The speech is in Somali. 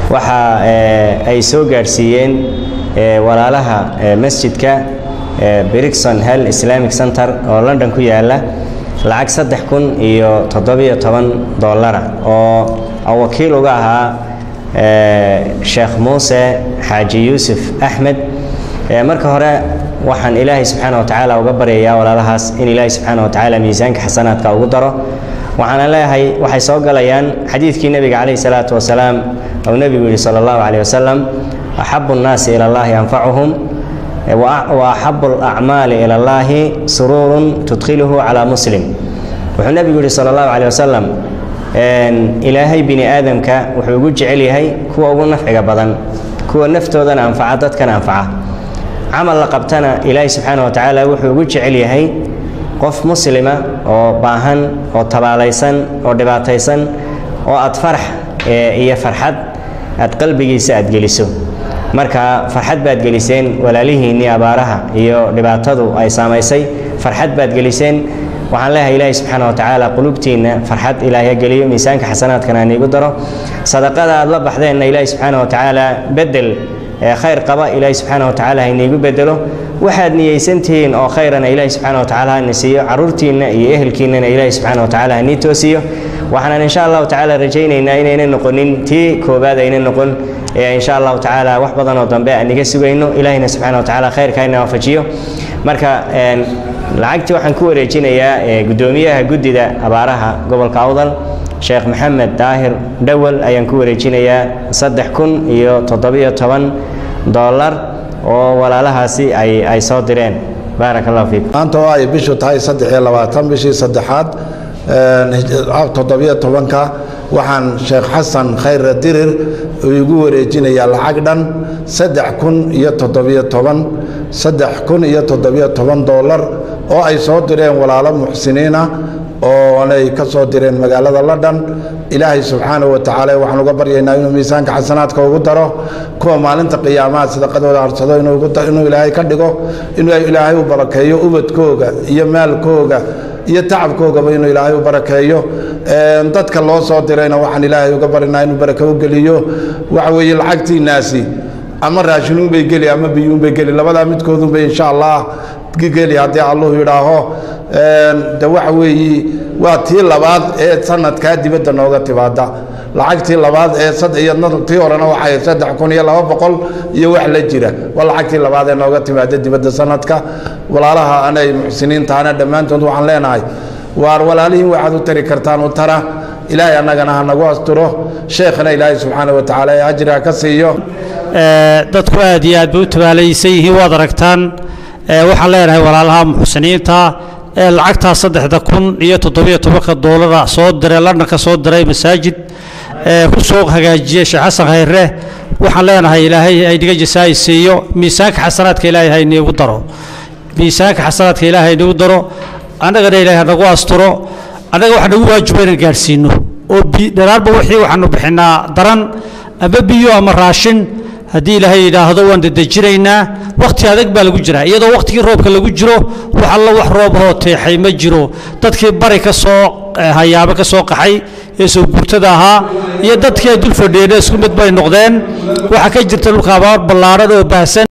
waxa ay soo gaadhsiiyeen walaalaha masjidka brigson hell islamic center oo london ku yaala lacag saddex kun iyo toddobiyo toban dollara oo wakiil uga ahaa sheekh muuse xaaji yuusuf axmed marka hore waxaan ilaahay subxaana watacaala uga baryayaa walaalahaas in ilaahay subxaana watacaala miisaanka xasanaadka ugu daro waxaana leeyahay waxay soo galayaan xadiidkii nebiga calayhi salaatu wasalaam ou nebigu yihi sala allahu calayh wasalam axabu nnaasi ila allahi anfacuhum wa axabu alacmaali ila allahi suruurun tudkhiluhu calaa muslim wuxuu nebigu yihi sala allahu calayh wasalam ilaahay bini aadamka wuxuu ugu jecel yahay kuwa ugu nafciga badan kuwa naftoodana anfaca dadkana anfaca camal la qabtana ilaahay subxaana wa tacaala wuxuu ugu jecel yahay qof muslima oo baahan oo tabaalaysan oo dhibaataysan oo aad farax iyo farxad aad qalbigiisa aad geliso marka farxad baad geliseen walaalihiinnii abaaraha iyo dhibaatadu ay saamaysay farxad baad geliseen waxaan leeyahay ilaahay subxaana wa tacaala qulubtiinna farxad ilaahay ha geliyo miisaanka xasanaadkana haniigu daro sadaqada aad la baxdeenna ilaahay subxaana wa tacaala bedel khayr qaba ilaahay subxaana wa tacaala hayniigu bedelo waxaad niyeysantihiin oo khayrana ilaahay subxaana wa tacaala hana siiyo caruurtiinna iyo ehelkiinnana ilaahay subxaana wa tacaala hanii toosiyo waxaanan insha allahu tacaala rajaynaynaa inayna noqonin tii koobaad ayna noqon ee insha allahu tacaala wax badan oo dambe aan iga sugayno ilaahina subxaana wa tacaala khayrka hayna waafajiyo marka lacagtii waxaan ku wareejinayaa guddoomiyaha guddida abaaraha gobolka awdal sheekh maxamed daahir dhowal ayaan ku wareejinayaa saddex kun iyo toddobiyo toban dollar oo walaalahaasi ay ay soo direen baarak allahu fiikum maanta oo ay bishu tahay saddex iyo labaatan bishii saddexaad toddobiyo tobanka waxaan sheekh xasan khayre dirir igu wareejinayaa lacag dhan saddex kun iyo toddobiyo toban saddex kun iyo toddobiyo toban dollar oo ay soo direen walaalo muxsiniina oonay ka soo direen magaalada london ilaahay subxaanahu wa tacaala waxaan uga baryaynaa inuu miisaanka xasanaadka ugu daro kuwa maalinta qiyaamaha sadaqadooda harsado inuu ilaahay ka dhigo inuu ilaahay u barakeeyo ubadkooga iyo maalkooga iyo tacabkoogaba inuu ilaahay u barakeeyo dadka loo soo dirayna waxaan ilaahay uga barinaa inuu barake u geliyo waxa weeye lacagtiinaasi ama raashinuunbay geli ama biyuunbay geli labadaa midkoodunbay insha allah geli haddii alluhu yidhaaho de waxa weeye waa tii labaad ee sanadkaa dibadda nooga timaada lacagtii labaad ee tii horena waxay saddex kun iyo laba boqol iyo wax la jira waa lacagtii labaad ee nooga timaada dibadda sanadka walaalaha anay muxsiniintaana dhammaantood waxaan leenahay waar walaalihiin waxaad u tari kartaan u tara ilaahay annagana ha nagu asturo sheekhna ilaahay subxaana wa tacaala ee ajri ha ka siiyo dadku aad iyo aad bay u tabaalaysan yihiin waad aragtaan waxaan leenahay walaalaha muxsiniinta ee lacagtaa saddexda kun iyo toddobiyo tobanka doolara soo diray londonka soo diray masaajid ku soo hagaajiyey sheekh xasan khayre waxaan leenahay ilaahay hayniga jasaa'i siiyo miisaanka xasanaadka ilaahay hayniigu daro miisaanka xasanaadka ilaahay hayniigu daro annagana ilaahay hanagu asturo annaga waxa nagu waajiba inaan gaadhsiino oo dharaarba wixii waxaanu bixinaa daran ama biyo ama raashin haddii ilaahay yidhaahdo waan dedejinaynaa wakhti adag baa lagu jiraa iyadoo wakhtigii roobka lagu jiro wax alla wax roob hoo teexay ma jiro dadkii bari ka soo hayaabo ka soo qaxay ee soo guurtada ahaa iyo dadkii ay dul fadhiyeen isku mid bay noqdeen waxaa ka jirta dhulka abaar ballaaran oo baahsan